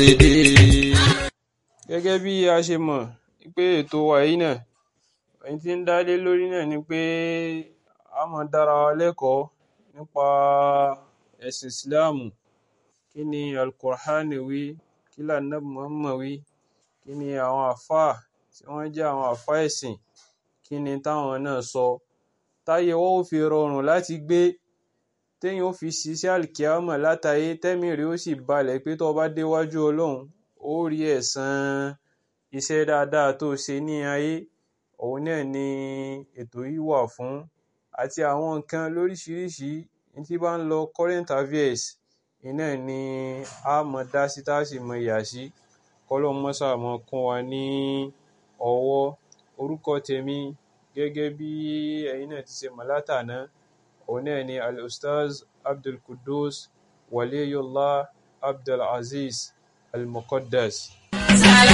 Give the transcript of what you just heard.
gẹ́gẹ́ bí a ṣe mọ̀ pé ètò wa yìí náà ohun tí ń dá lé lórí náà ni pé a máa dára wa lẹ́kọ̀ọ́ nípa ẹ̀sìn ìsìláàmù kí ni alukur'ani wí kí lànàbí muhammad wí kí ni àwọn àfáà tí wọ́n jẹ́ àwọn àfáà ẹ̀sìn kí ni táwọn náà sọ táyé wọn ó fi rọrùn láti gbé téèyàn ó fi ṣiṣẹ́ àlìkíámọ̀ látayé tẹ́mì rẹ̀ ó sì balẹ̀ pé tó bá déwájú ọlọ́run ó rí ẹ̀san iṣẹ́ dáadáa tó ṣe ní ayé òun náà ni ètò yìí wà fún àti àwọn nǹkan lóríṣiríṣi tí bá ń lọ current affairs iná ni a mọ̀ dá sí tá a sì mọ̀ yà sí kọ́lọ́n mọ́sà mọ́ kún wa ní ọwọ́ orúkọ tèmi gẹ́gẹ́ bí ẹ̀yin náà ti ṣe mọ̀ látàná òun náà ni al-ustaz abdulkudus waliyullah abdulaziz al-muqaddas.